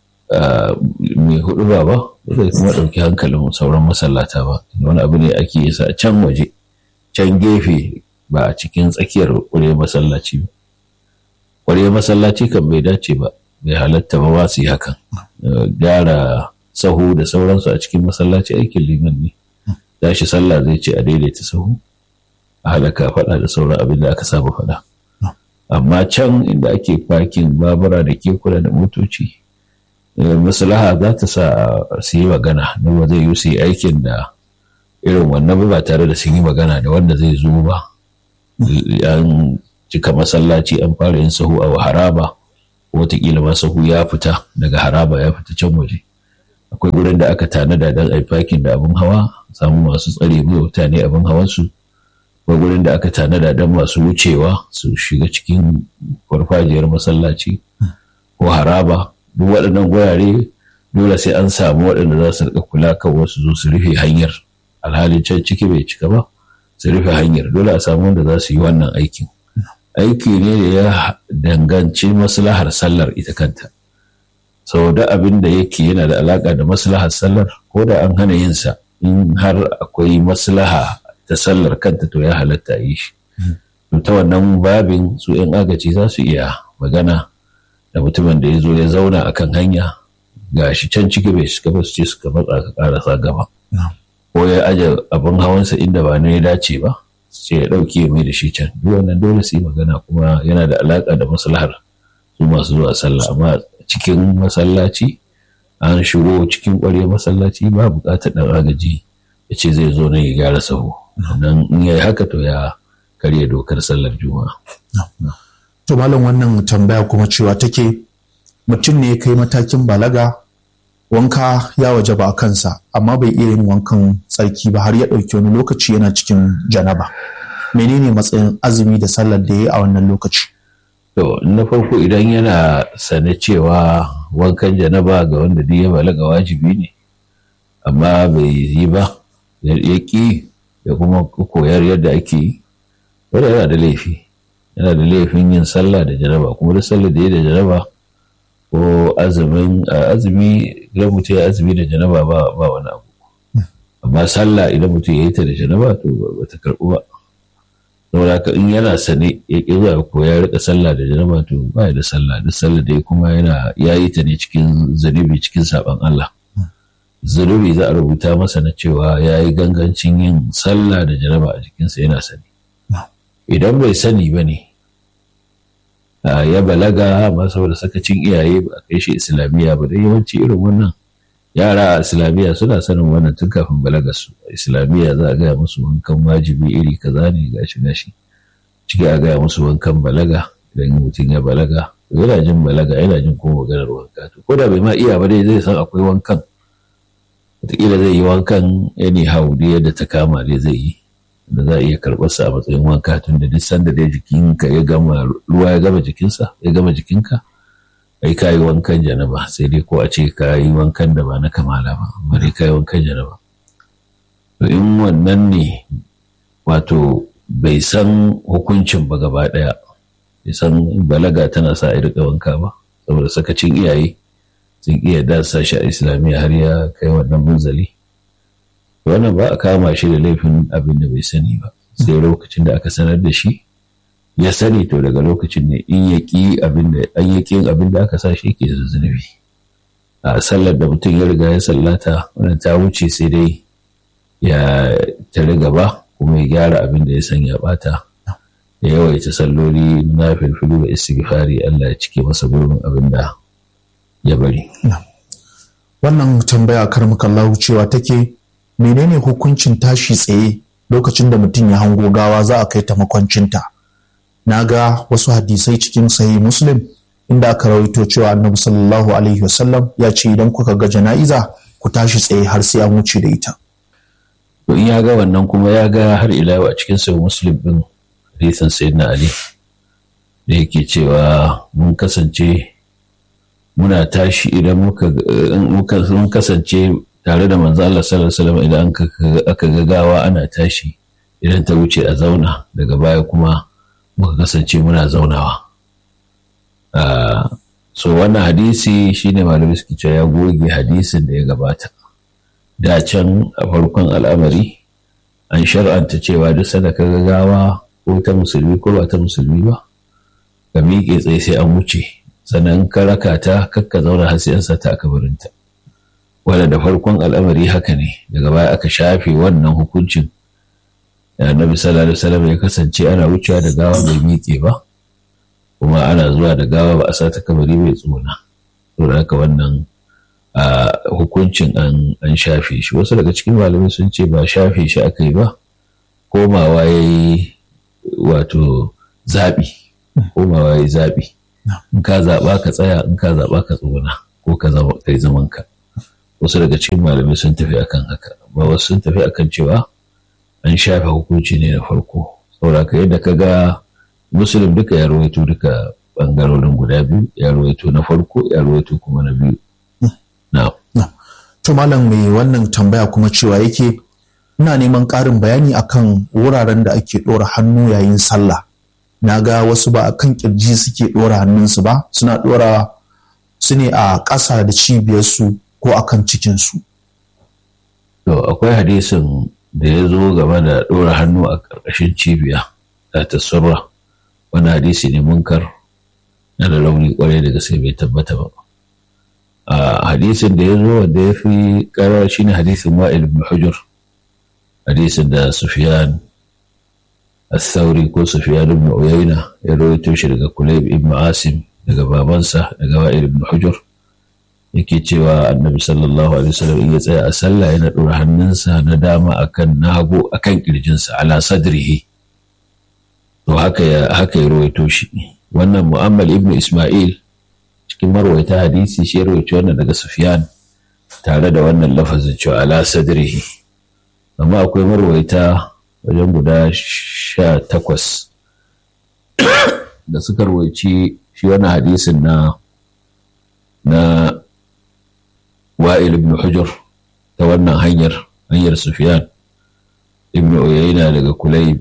B: mai hudu ba ba zai kuma ɗauki hankalin sauran masallata ba wani abu ne ake yi a can waje can gefe ba a cikin tsakiyar ƙwarya masallaci ba ƙwarya masallaci kan bai dace ba bai halatta ba ba su yi hakan gyara sahu da sauransu a cikin masallaci aikin liman ne tashi sallah zai ce a daidaita sahu a halaka faɗa da sauran abin da aka saba faɗa amma can inda ake fakin babura da kekuna da motoci maslaha za ta sa su yi magana na ba zai yi su yi aikin da irin wannan ba tare da sun yi magana da wanda zai zo ba an cika masallaci an fara yin sahu a haraba watakila ma sahu ya fita daga haraba ya fita can waje akwai wurin da aka tanada don a fakin da abin hawa samu masu tsare mai mutane abin hawansu akwai wurin da aka tanada don masu wucewa su shiga cikin farfajiyar masallaci ko haraba duk waɗannan gurare dole sai an samu waɗanda za su rika kula kan wasu zo su rufe hanyar alhalin can ciki bai cika ba su rufe hanyar dole a samu wanda za su yi wannan aikin aiki ne da ya danganci maslahar sallar ita kanta saboda abin da yake yana da alaka da maslahar sallar ko da an hana yin sa in har akwai maslaha ta sallar kanta to ya halatta yi shi to ta wannan babin su yan agaci za su iya magana da mutumin da ya zo ya zauna akan hanya ga shi can ciki bai shiga ba su ce suka matsa ka karasa gaba ko ya aje abin hawansa inda ba ne ya dace ba sai ya ɗauke mai da shi can duk wannan dole su yi magana kuma yana da alaƙa da maslahar su masu zuwa sallah amma cikin masallaci an shigo cikin ƙwarya masallaci ba buƙatar ɗan agaji ya ce zai zo nan ya gyara sahu nan in ya yi haka to ya karya dokar sallar juma'a.
A: to malam wannan tambaya kuma cewa take mutum ne ya kai matakin balaga wanka ya waje ba a kansa amma bai iya yin wankan tsarki ba har ya ɗauki wani lokaci yana cikin janaba menene matsayin azumi da sallar da ya yi a wannan lokaci
B: to na farko idan yana sane cewa wankan janaba ga wanda duk ya balaga wajibi ne amma bai yi ba ya ƙi da kuma koyar yadda ake yi wanda yana da laifi yana da laifin yin sallah da janaba kuma da sallah da ya da janaba ko azumin azumi idan mutum ya azumi da janaba ba ba wani abu amma sallah idan mutum ya yi ta da janaba to ba ta karɓu ba saboda haka in yana sane ya ƙi zuwa ko ya rika sallah da janaba to ba da sallah duk sallah da kuma yana ya yi ta ne cikin zunubi cikin saban Allah zunubi za a rubuta masa na cewa ya yi gangancin yin sallah da janaba a jikinsa yana sani idan bai sani ba ne ya balaga amma saboda sakacin iyaye ba a kai shi islamiyya ba dai yawanci irin wannan yara a islamiyya suna sanin wannan tun kafin balaga su a islamiyya za a gaya musu wankan wajibi iri kaza ne gashi gashi ciki a gaya musu wankan balaga idan mutum ya balaga yana jin balaga yana jin kuma maganar wanka to ko da bai ma iya ba dai zai san akwai wankan wataƙila zai yi wankan anyhow dai yadda ta kama dai zai yi da za a iya karɓar sa a matsayin wanka tun da duk sanda dai jikinka ya gama ruwa ya gama jikinsa ya gama jikinka ai ka yi wankan janaba sai dai ko a ce ka yi wankan da ba na kamala ba amma dai ka yi wankan janaba to in wannan ne wato bai san hukuncin ba gaba ɗaya bai san balaga tana sa a riƙa wanka ba saboda sakacin iyaye sun iya dasa shi a islamiyya har ya kai wannan munzali wannan ba a kama shi da laifin abin da bai sani ba sai lokacin da aka sanar da shi ya sani to daga lokacin ne in ya ƙi abin da an ya ƙin abin da aka sa shi ke zunubi a sallar da mutum ya riga ya sallata wannan ta wuce sai dai ya tare gaba kuma ya gyara abin da ya san ya bata ya yawaita salloli na filfilu da istighfari Allah ya cike masa gurbin abin da ya bari
A: wannan tambaya karmakallahu cewa take menene hukuncin tashi tsaye lokacin da mutum ya hango gawa za a kai ta makwancinta na ga wasu hadisai cikin sahi muslim inda aka rawaito cewa annabi sallallahu alaihi wasallam ya ce idan kuka ga jana'iza ku tashi tsaye har sai an wuce da ita
B: to in ya ga wannan kuma ya ga har ila a cikin sahi muslim din hadisin sayyidina ali da yake cewa mun kasance muna tashi idan muka kasance tare da manzo Allah sallallahu alaihi wasallam idan aka ga gawa ana tashi idan ta wuce a zauna daga baya kuma muka kasance muna zaunawa so wannan hadisi shine malami suke cewa ya goge hadisin da ya gabata da can a farkon al'amari an shar'anta cewa duk sanda ka ga gawa ko ta musulmi ko ba ta musulmi ba ka miƙe tsaye sai an wuce sannan ka raka ta kakka zauna har sai an sa ta a kabarinta wanda da farkon al'amari haka ne daga baya aka shafe wannan hukuncin annabi sallallahu alaihi wasallam ya kasance ana wucewa da gawa bai miƙe ba kuma ana zuwa da gawa ba a sa ta kabari bai tsona to da haka wannan hukuncin an shafe shi wasu daga cikin malamai sun ce ba shafe shi aka yi ba komawa ya yi wato zaɓi komawa ya yi zaɓi in ka zaɓa ka tsaya in ka zaɓa ka tsona ko ka yi zaman ka wasu daga cikin malamai sun tafi akan haka ba wasu sun tafi akan cewa an shafe hukunci ne na farko saboda ka yadda ka ga musulun duka ya rawaito duka bangarorin guda biyu ya rawaito na farko ya rawaito kuma na biyu na
A: to malam mai wannan tambaya kuma cewa yake ina neman ƙarin bayani akan wuraren da ake ɗora hannu yayin sallah na ga wasu ba akan kirji suke ɗora hannunsu ba suna ɗora su ne a ƙasa da cibiyarsu ko akan cikinsu
B: to akwai hadisin da ya zo game da ɗora hannu a ƙarƙashin cibiya ta tasurra wani hadisi ne munkar na da launi kwarai da gaske bai tabbata ba a hadisin da ya zo wanda ya fi karar shi ne hadisin wa'il ibn hujur hadisin da sufyan al-thawri ko sufyan ibn uyayna ya rawaito shi daga kulayb ibn asim daga babansa daga wa'il ibn hujur yake cewa annabi sallallahu alaihi wasallam in ya tsaya a sallah yana ɗora hannunsa na dama akan na hagu akan kirjinsa ala sadrihi to haka ya haka ya rawaito shi wannan mu'ammal ibnu isma'il cikin marwaita hadisi shi rawaito wannan daga sufyan tare da wannan lafazin cewa ala sadrihi amma akwai marwaita wajen guda sha takwas da suka rawaici shi wannan hadisin na na wa'il ibn hujur ta wannan hanyar hanyar sufyan ibn uyayna daga kulayb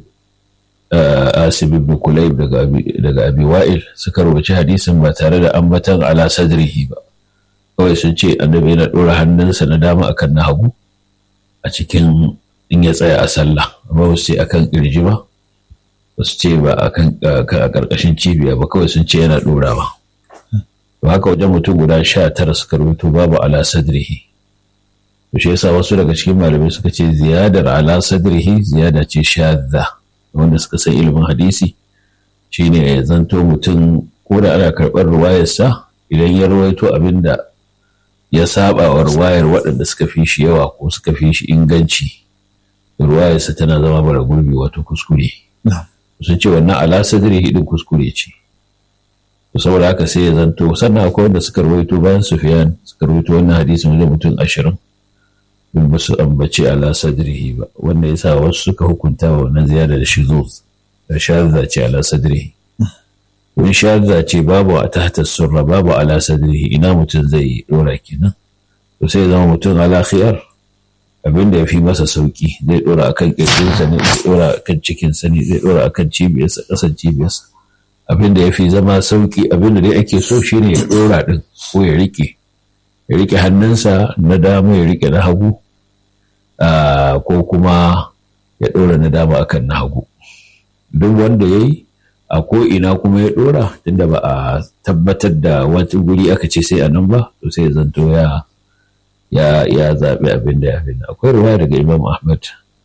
B: asib ibn kulayb daga daga abi wa'il suka rubuci hadisin ba tare da ambatan ala sadrihi ba kawai sun ce annabi yana dora hannunsa na dama akan na hagu a cikin in ya tsaya a sallah amma ba su ce akan kirji ba ba su ce ba akan a karkashin cibiya ba kawai sun ce yana dorawa to haka wajen mutum guda sha tara suka rubuto babu ala sadrihi to shi yasa wasu daga cikin malamai suka ce ziyadar ala sadrihi ziyada ce shadda wanda suka san ilimin hadisi shine ya zanto mutum ko da ana karɓar ruwayarsa idan ya ruwaito abin da ya saba wa ruwayar waɗanda suka fi shi yawa ko suka fi shi inganci ruwayarsa tana zama bara gurbi wato kuskure sun ce wannan ala sadrihi din kuskure ce saboda haka sai ya zanto sannan akwai wanda suka rawaito bayan sufiyan suka rawaito wannan hadisin wajen mutum ashirin in ba su ambaci ala sadrihi ba wanda ya sa wasu suka hukunta wa wannan ziyada da shizuz da shadda ce ala sadrihi wani shadda ce babu a tahta surra babu ala sadrihi ina mutum zai dora kenan to sai ya zama mutum ala khiyar abin da ya fi masa sauki zai dora akan kirjinsa ne zai dora akan cikinsa ne zai dora akan cibiyarsa ƙasan cibiyarsa abin da ya fi zama sauki abin da dai ake so shine ya ɗora ɗin ko ya rike ya rike hannunsa na dama ya rike na hagu ko kuma ya ɗora na dama akan na hagu duk wanda ya yi a ko'ina kuma ya ɗora tunda ba a tabbatar da wata guri aka ce sai a nan ba to sai ya zanto ya ya ya zaɓi abin da ya fi akwai ruwa daga imam ahmad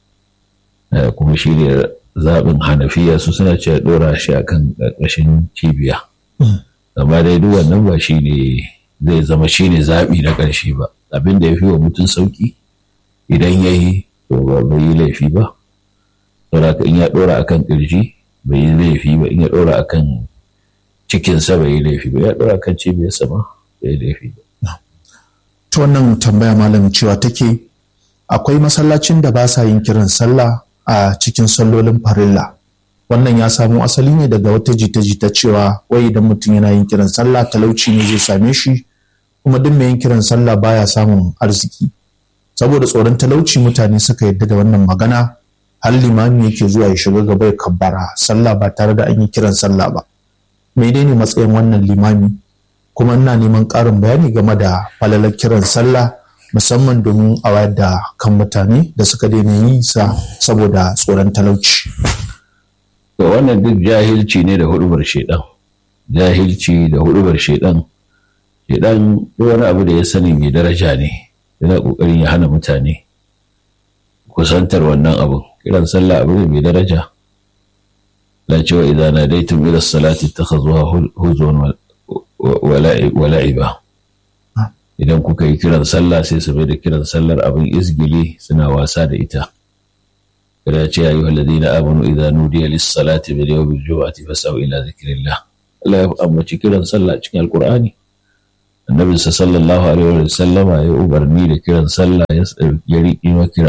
B: kuma shi ne zaɓin hanafiya su suna cewa ɗora shi a kan ƙarƙashin cibiya amma dai duk wannan ba shi ne zai zama shi ne zaɓi na ƙarshe ba abin da ya fi wa mutum sauƙi idan ya yi to ba bai yi laifi ba saboda in ya ɗora a kan ƙirji bai yi laifi ba in ya ɗora a kan cikinsa bai yi laifi ba ya ɗora a kan cibiyarsa ma bai yi laifi ba.
A: ta wannan tambaya malam cewa take akwai masallacin da ba sa yin kiran sallah a cikin sallolin farilla wannan ya samo asali ne daga wata jita-jita cewa wai idan mutum yana yin kiran sallah talauci ne zai same shi kuma duk mai yin kiran sallah baya samun arziki saboda tsoron talauci mutane suka yadda da wannan magana har limami yake zuwa ya shiga gaba ya kabbara sallah ba tare da an yi kiran sallah ba menene matsayin wannan limami kuma ina neman ƙarin bayani game da falalar kiran sallah musamman domin a wayar da kan mutane da suka daina yi sa saboda tsoron talauci.
B: To wannan duk jahilci ne da hudubar shaidan jahilci da hudubar shaidan shaidan wani abu da ya sani mai daraja ne yana kokarin ya hana mutane kusantar wannan abun kiran sallah abu ne mai daraja la cewa idan nadaitum ila salati takhazuha huzwan wa la'iba idan kuka yi kiran sallah sai su bai da kiran sallar abin izgili suna wasa da ita kada ce ayu alladhina amanu idza nudiya lis salati bil yawmil jumu'ati fas'au ila dhikrillah Allah ya ambaci kiran sallah cikin alqur'ani annabi sallallahu alaihi wa sallama ya umarni da kiran sallah ya riƙi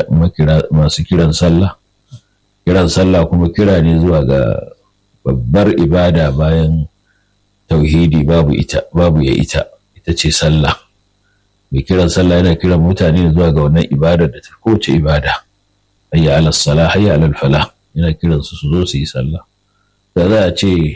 B: masu kiran sallah kiran sallah kuma kira ne zuwa ga babbar ibada bayan tauhidi babu ita babu ya ita ita ce sallah mai kiran sallah yana kiran mutane zuwa ga wannan ibadar da ta kowace ibada hayya ala salah hayya ala falah yana kiran su su zo su yi sallah da za a ce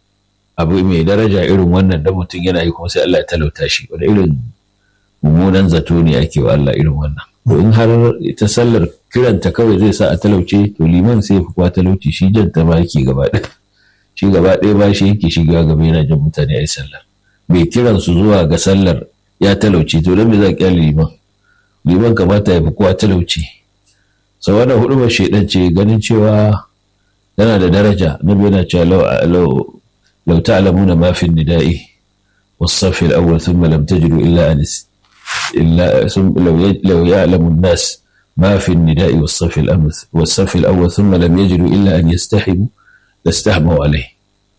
B: abu mai daraja irin wannan da mutum yana yi kuma sai Allah ya talauta shi wani irin mummunan zato ne ake wa Allah irin wannan to in har ita sallar kiranta kawai zai sa a talauce to liman sai fi kwa talauci shi janta ba yake gaba ɗaya shi gaba ɗaya ba shi yake shiga gaba yana jan mutane a yi sallar mai kiran su zuwa ga sallar ya talauci to don me za kyale liman liman kamata ya fi kowa talauci sau wannan hudu ba shaidan ce ganin cewa yana da daraja na yana cewa lau ta'lamuna ma fi nida'i والصف الأول ثم لم تجدوا إلا أن إلا لو لو يعلم الناس ما في النداء والصف الأمث والصف الأول ثم لم يجدوا إلا أن يستحموا لاستحموا عليه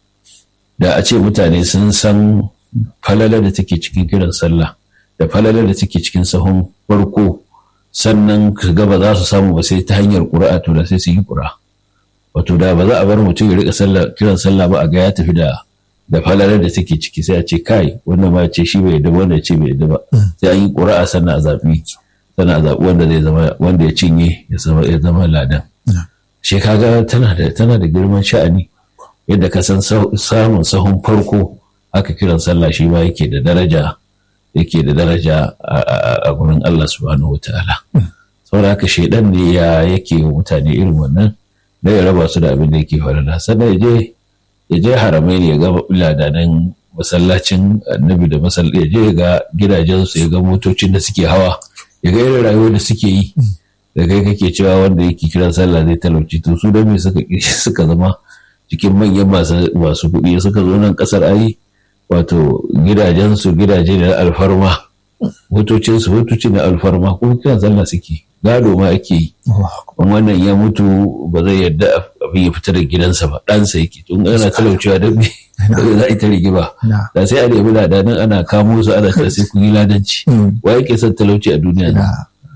B: da a ce mutane sun san falalar da take cikin kiran sallah da falalar da take cikin sahun farko sannan gaba za su samu ba sai ta hanyar ƙura'a to da sai su yi ƙura wato da ba za a bar mutum ya rika kiran sallah ba a ga ya tafi da da falalar da take ciki sai a ce kai wannan ma ce shi bai yadda wanda ce bai yadda ba sai an yi ƙura'a sannan a zaɓi sannan a zaɓi wanda zai zama wanda ya cinye ya zama ya zama ladan shi kaga tana da tana da girman sha'ani yadda ka san samun sahun farko aka kiran sallah shi ma yake da daraja yake da daraja a gurin Allah subhanahu wataala saboda haka shaidan ne ya yake wa mutane irin wannan da ya raba su da abin da yake falala sannan ya je ya je haramai ne ya ga ladanan masallacin annabi da masallaci ya je ga gidajensu ya ga motocin da suke hawa ya ga irin rayuwar da suke yi da kai kake cewa wanda yake kiran sallah zai talauci to su da me suka suka zama cikin manyan masu kuɗi suka zo nan ƙasar ayi wato gidajensu gidaje da alfarma motocinsu motoci na alfarma kuma kiran sallah suke gado ma ake yi wannan ya mutu ba zai yarda abin ya fita da gidansa ba ɗansa yake tun ana talaucewa don me za a yi ta rigima da sai a nemi ladanin ana kamo su ana ta sai kun yi ladanci wa yake son talauci a duniya ne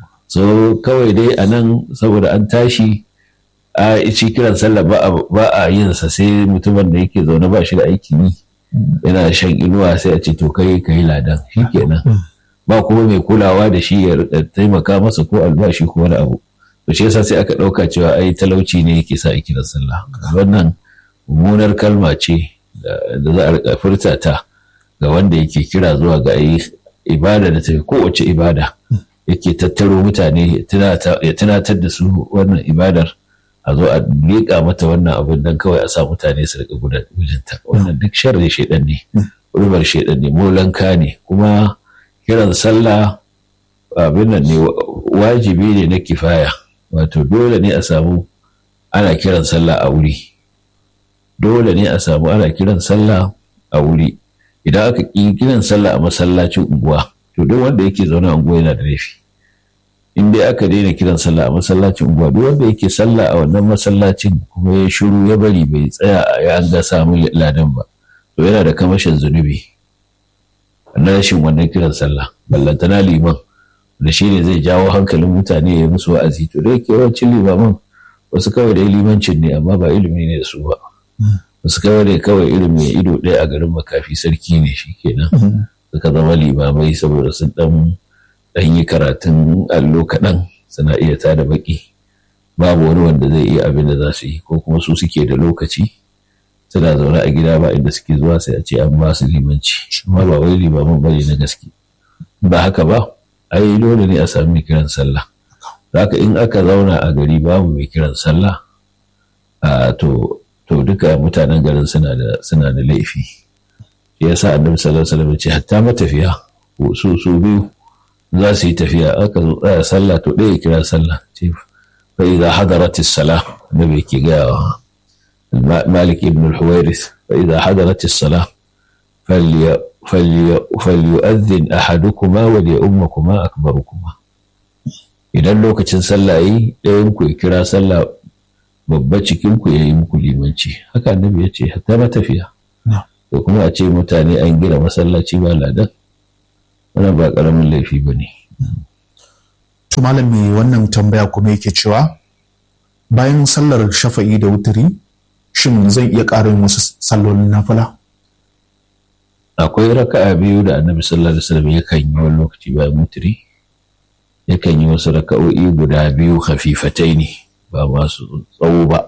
B: so kawai dai a nan saboda an tashi a ci kiran sallah ba a yin sa sai mutumin da yake zaune ba shi da aikin yi yana shan inuwa sai a ce to kai ka yi ladan shikenan ba kuma mai kulawa da shi ya taimaka masa ko albashi ko wani abu to shi yasa sai aka ɗauka cewa ai talauci ne yake sa a kiran sallah wannan mummunar kalma ce da za a rika furta ta ga wanda yake kira zuwa ga ai ibada da ta kowace ibada yake tattaro mutane ya tunatar da su wannan ibadar a zo a liƙa mata wannan abin don kawai a sa mutane su rika gudunta wannan duk sharri shaidan ne rubar shaidan ne molanka ne kuma kiran sallah abin nan ne wajibi ne na kifaya wato dole ne a samu ana kiran sallah a wuri dole ne a samu ana kiran sallah a wuri idan aka ƙi kiran sallah a masallacin unguwa to duk wanda yake zaune a unguwa yana da laifi in dai aka daina kiran sallah a masallacin unguwa duk wanda yake sallah a wannan masallacin kuma ya shiru ya bari bai tsaya ya an ga samu ladan ba to yana da kamashin zunubi na rashin wannan kiran sallah ballantana liman da shi ne zai jawo hankalin mutane ya musu wa'azi to dai ke yawancin limaman wasu kawai da limancin ne amma ba ilimi ne da su ba wasu kawai ne kawai ilimi ido ɗaya a garin makafi sarki ne shi kenan suka zama limamai saboda sun dan dan yi karatun allo kaɗan suna iya tada baki babu wani wanda zai iya abin da za su yi ko kuma su suke da lokaci suna zaune a gida ba inda suke zuwa sai a ce an ba su limanci amma ba wai limamin bane na gaske ba haka ba ai dole ne a sami mai kiran sallah haka in aka zauna a gari babu mai kiran sallah to to duka mutanen garin suna da suna da laifi ya sa annabi sallallahu alaihi wasallam ce hatta matafiya su su biyu za su yi tafiya aka zo tsaya sallah to ɗaya kira sallah ce fa idza hadaratis salah annabi yake ga wa malik ibn al-huwairis fa idza hadaratis salah falya falyu'adhdhin ahadukumma wa liyummukuma akbarukuma idan lokacin sallah yi ɗayan ku ya kira sallah babba cikin ku yayi muku limanci haka annabi ya ce hatta matafiya da kuma a ce mutane an gina masallaci ba ladan wannan ba karamin laifi ba ne.
A: To malam mai wannan tambaya kuma yake cewa bayan sallar shafa'i da wuturi shin zan iya ƙarin wasu sallolin nafila?
B: Akwai raka'a biyu da annabi sallallahu alaihi wasallam yakan yi wani lokaci bayan wuturi yakan yi wasu raka'o'i guda biyu hafifatai ne ba masu tsawo ba.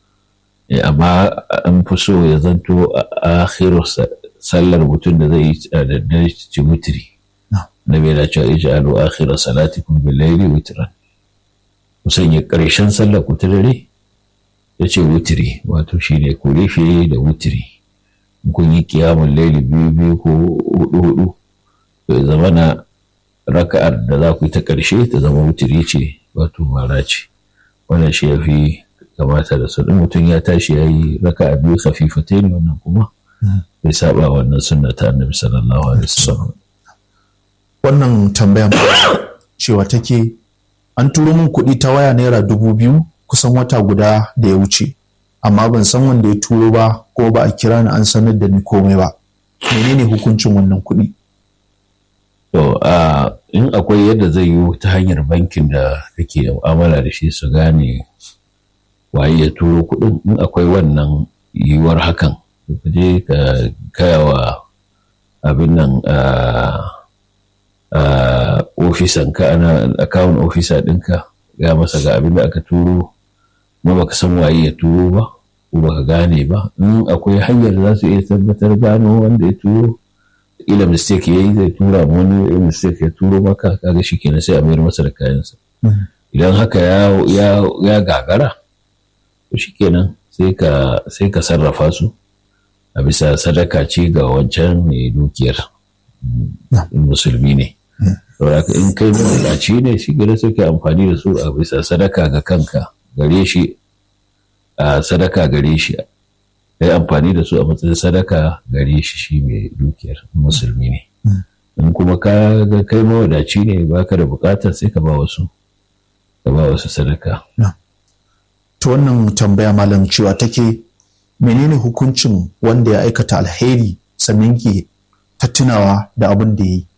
B: amma an fi so ya zanto a akhiru sallar mutum da zai yi da daddare ci wuturi. Nabi yana cewa ij'alu akhira salatikum bil layli witran. Ku sanya ƙarshen sallar ku ta dare ya ce wutiri wato shine ku rufe da wutiri. Kun yi kiyamun laili biyu biyu ko hudu hudu to ya zama na raka'ar da za ku yi ta ƙarshe ta zama wutiri ce wato mara ce. Wannan shi ya fi kamata da su mutum ya tashi ya yi raka'a biyu khafifatai ne wannan kuma bai saba wannan sunna ta annabi sallallahu alaihi wasallam.
A: wannan tambaya cewa take an turo min kuɗi ta waya naira dubu biyu kusan wata guda da ya wuce amma ban san wanda ya turo ba ko ba a kira ni an sanar da ni komai ba menene hukuncin wannan kuɗi
B: to a in akwai yadda zai yi ta hanyar bankin da kake mu'amala da shi su gane waye ya turo kuɗin in akwai wannan yiwuwar hakan ka je ka kaya wa abin nan ofisan ka ana akawun ofisa ɗinka ga masa ga abin da aka turo ma baka san waye ya turo ba ko baka gane ba in akwai hanyar da za su iya tabbatar gano wanda ya turo ila mistake yayi zai tura wani mistake ya turo maka kaga shi kenan sai a mayar masa da kayansa idan haka ya ya gagara to shi kenan sai ka sai ka sarrafa su a bisa sadaka ce ga wancan mai dukiyar musulmi ne saboda in kai mawadaci ne shi gare sai ka amfani da su a bisa sadaka ga kanka gare shi a sadaka gare shi kai amfani da su a matsayin sadaka gare shi shi mai dukiyar musulmi ne in kuma ka ga kai mawadaci ne baka da bukatar sai ka ba wasu ka ba wasu sadaka
A: to wannan tambaya malam cewa take menene hukuncin wanda ya aikata alheri sannan ke ta tunawa da abin da ya yi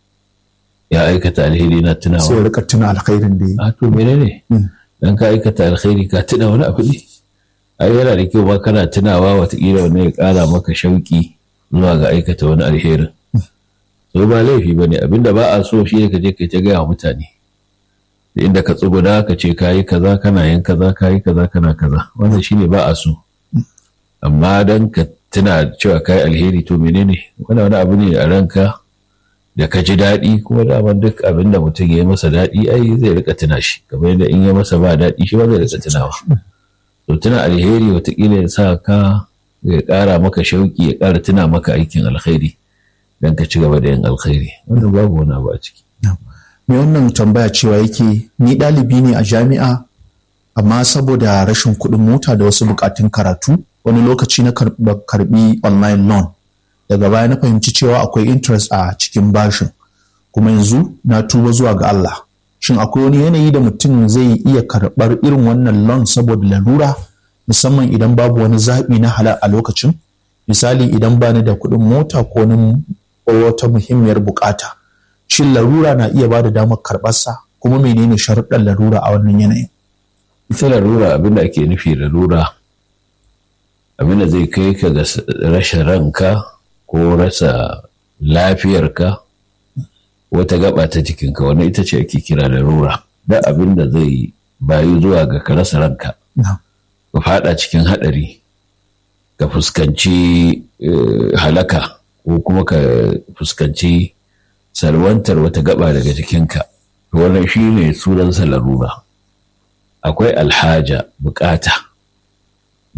B: ya aikata alheri na tunawa
A: sai ya rika tuna alkhairin da ya yi
B: a to menene dan ka aikata alheri ka tuna wani abu ne ai yana da kyau ba kana tunawa watakila wani ya kara maka shauki zuwa ga aikata wani alherin so ba laifi bane abinda ba a so shi ne ka je ka ta gaya wa mutane da inda ka tsuguna ka ce ka yi kaza kana yin kaza ka yi kaza kana kaza wannan shine ba a so amma dan ka tuna cewa ka yi alheri to menene wani wani abu ne a ranka da ka ji daɗi kuma daman duk abin da mutum ya yi masa daɗi ai zai rika tuna shi kamar yadda in ya masa ba daɗi shi ba zai rika tunawa to tuna alheri watakila ya sa ka ya ƙara maka shauƙi ya ƙara tuna maka aikin alkhairi don ka ci gaba da yin alkhairi wannan babu wani abu a ciki.
A: me wannan tambaya cewa yake ni ɗalibi ne a jami'a amma saboda rashin kuɗin mota da wasu buƙatun karatu wani lokaci na karɓi online loan daga baya na fahimci cewa akwai interest a cikin bashin kuma yanzu na tuba zuwa ga Allah shin akwai wani yanayi da mutum zai iya karɓar irin wannan loan saboda larura musamman idan babu wani zaɓi na halal a lokacin misali idan ba ni da kuɗin mota ko wata muhimmiyar bukata shin larura na iya bada damar karɓarsa kuma menene sharuɗan larura a wannan yanayin
B: ita larura abinda ake nufi larura abinda zai kai ka ga rashin ranka ko rasa lafiyarka wata gaba ta jikinka wannan ita ce ake kira larura da abin da zai bayu zuwa ga ka rasa ranka ka fada cikin hadari ka fuskanci halaka ko kuma ka fuskanci salwantar wata gaba daga jikinka wannan shi ne sunansa larura akwai alhaja bukata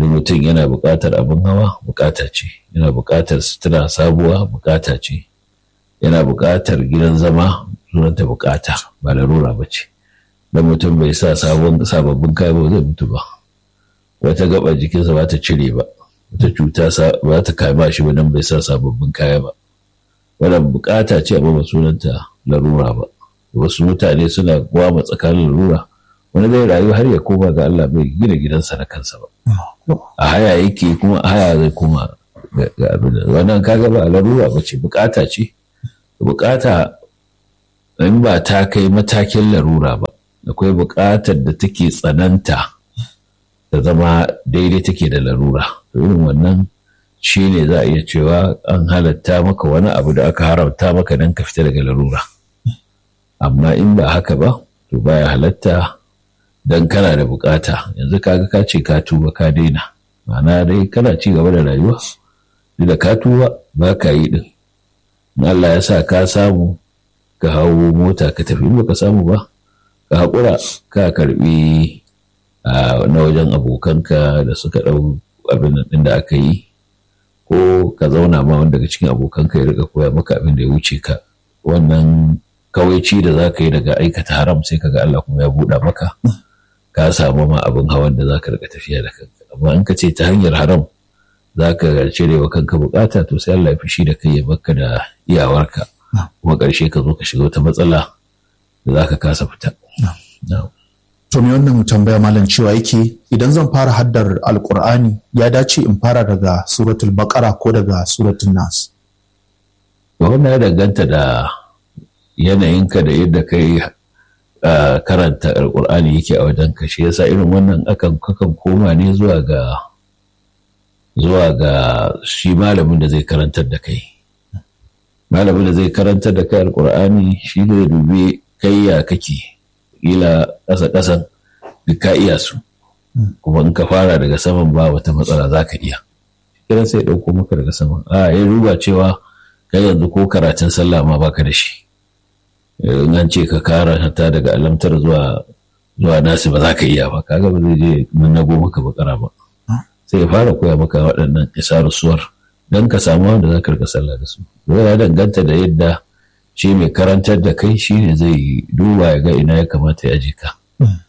B: da mutum yana buƙatar abin hawa buƙata ce yana buƙatar sutura sabuwa buƙata ce yana buƙatar gidan zama sunanta buƙata ba larura ba ce don mutum bai sa sababbin kaya ba zai mutu ba wata gaba jikinsa ba ta cire ba wata cuta ba ta kama shi ba don bai sa sababbin kaya ba wannan buƙata ce amma ba sunanta larura ba wasu mutane suna gwama tsakanin larura wani zai rayu har ya koma ga Allah bai gina gidansa na kansa ba a haya yake kuma a haya zai koma ga abin da wannan kaga ba larura ba ce bukata ce bukata in ba ta kai matakin larura ba akwai bukatar da take tsananta da zama daidai take da larura irin wannan shi ne za a iya cewa an halatta maka wani abu da aka haramta maka don ka fita daga larura amma in ba haka ba to baya halatta don kana da bukata yanzu kaga ka ce ka tuba ka daina ma'ana dai kana ci gaba da rayuwa da ka tuba ba ka yi din Allah ya sa ka samu ka hawo mota ka tafi in baka samu ba ka haƙura ka karbi na wajen abokanka da suka ɗau abin ɗin da aka yi ko ka zauna ma wanda daga cikin abokanka ya riga koya maka abin da ya wuce ka wannan kawaici da za ka yi daga aikata haram sai ka ga Allah kuma ya buɗa maka ka samu ma abin hawan da za ka riga tafiya da kanka amma in ka ce ta hanyar haram za ka cire wa kanka bukata to sai Allah ya fushi da kai ya baka da iyawarka kuma ƙarshe ka zo ka shiga wata matsala da za ka kasa fita.
A: To me wannan tambaya malam cewa yake idan zan fara haddar alkur'ani ya dace in fara daga suratul baqara ko daga suratul nas.
B: Wannan ya danganta da yanayinka da yadda kai karanta alkur'ani yake a wajen ka shi yasa irin wannan akan kakan koma ne zuwa ga zuwa ga shi malamin da zai karantar da kai malamin da zai karantar da kai alkur'ani shi ne dubi kai ya kake ila ƙasa ƙasan duk ka iya su kuma in ka fara daga saman ba wata matsala za ka iya kiran sai ɗauko maka daga saman a ya duba cewa kai yanzu ko karatun sallah ma baka da shi in an ce ka karanta daga alamtar zuwa zuwa nasi ba za ka iya ba kaga ba zai je mun nago maka bakara ba sai ya fara koya maka waɗannan suwar don ka samu wanda za ka rika sallah da su ya danganta da yadda shi mai karantar da kai shi ne zai duba ya ga ina ya kamata ya je ka.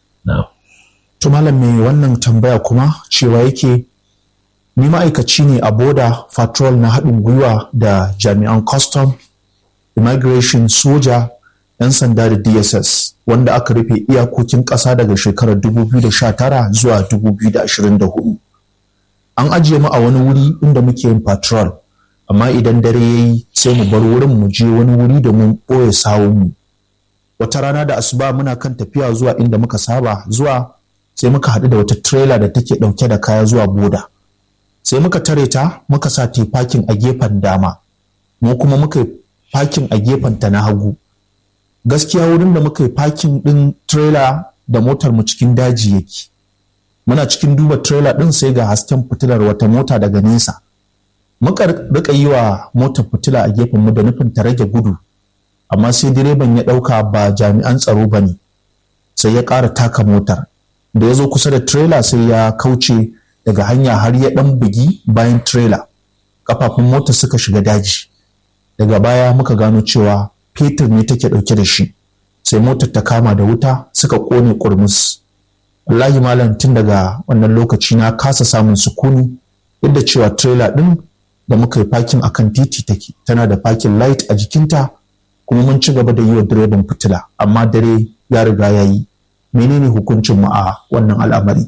A: To malam mai wannan tambaya kuma cewa yake ni ma'aikaci ne a boda patrol na haɗin gwiwa da jami'an custom immigration soja 'yan sanda da dss wanda aka rufe iyakokin ƙasa daga shekarar 2019 zuwa 2024 an ajiye mu a wani wuri inda muke yin patrol amma idan dare ya yi sai mu bar wurin mu je wani wuri domin ɓoye sawunmu wata rana da asuba muna kan tafiya zuwa inda muka saba zuwa sai muka haɗu da wata trailer da take ɗauke da kaya zuwa boda sai muka tare ta muka sa ta fakin a gefen dama mu kuma muka yi fakin a gefen ta na hagu gaskiya wurin da muka yi fakin ɗin trailer da motar mu cikin daji yake muna cikin duba trailer ɗin sai ga hasken fitilar wata mota daga nesa muka rika yi wa motar fitila a gefen mu da nufin ta rage gudu amma sai direban ya ɗauka ba jami'an tsaro ba ne sai ya ƙara taka motar da ya zo kusa da trailer sai ya kauce daga hanya har ya ɗan bugi bayan trailer kafafun motar suka shiga daji daga baya muka gano cewa fetur ne take ɗauke da shi sai motar ta kama da wuta suka ƙone ƙurmus wallahi malam tun daga wannan lokaci na kasa samun sukuni duk da cewa trailer ɗin da muka yi fakin akan titi take tana da fakin light a jikinta kuma mun ci gaba da yi wa direban fitila amma dare ya riga ya yi menene hukuncin mu a wannan al'amari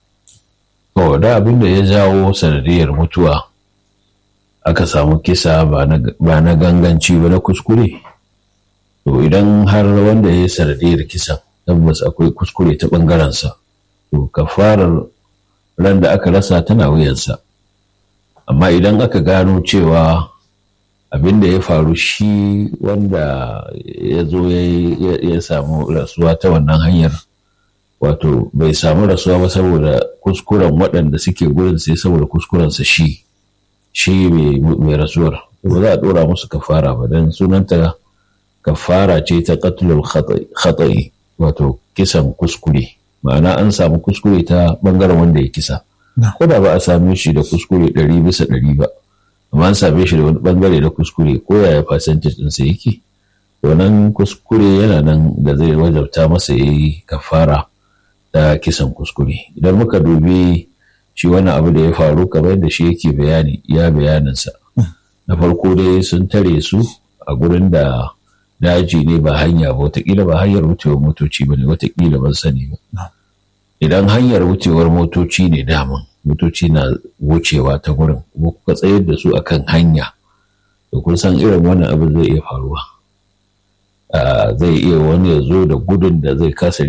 B: to da abin da ya jawo sanadiyar mutuwa aka samu kisa ba na ganganci ba na kuskure to idan har wanda ya yi sanadiyar kisan tabbas akwai kuskure ta ɓangarensa to kafarar ran da aka rasa tana wuyansa amma idan aka gano cewa abin da ya faru shi wanda ya zo ya samu rasuwa ta wannan hanyar wato bai samu rasuwa ba saboda kuskuren waɗanda suke gurin sai saboda kuskurensa shi shi mai rasuwar ba za a ɗora musu kafara ba don sunanta kafara ce ta qatlul khata'i wato kisan kuskure ma'ana an samu kuskure ta bangaren wanda ya kisa ko da ba a same shi da kuskure ɗari bisa ɗari ba amma an same shi da wani bangare da kuskure ko yaya percentage ɗinsa yake wannan kuskure yana nan da zai wajabta masa ya yi kafara da kisan kuskure idan muka dubi shi wani abu da ya faru kamar yadda shi yake bayani ya bayaninsa na farko dai sun tare su a gurin da daji ne ba hanya ba watakila ba hanyar wucewar motoci ba ne watakila ban sani ba idan hanyar wucewar motoci ne daman motoci na wucewa ta gurin kuma kuka tsayar da su akan hanya da kun san irin wannan abin zai iya faruwa zai iya wani ya zo da gudun da zai kasa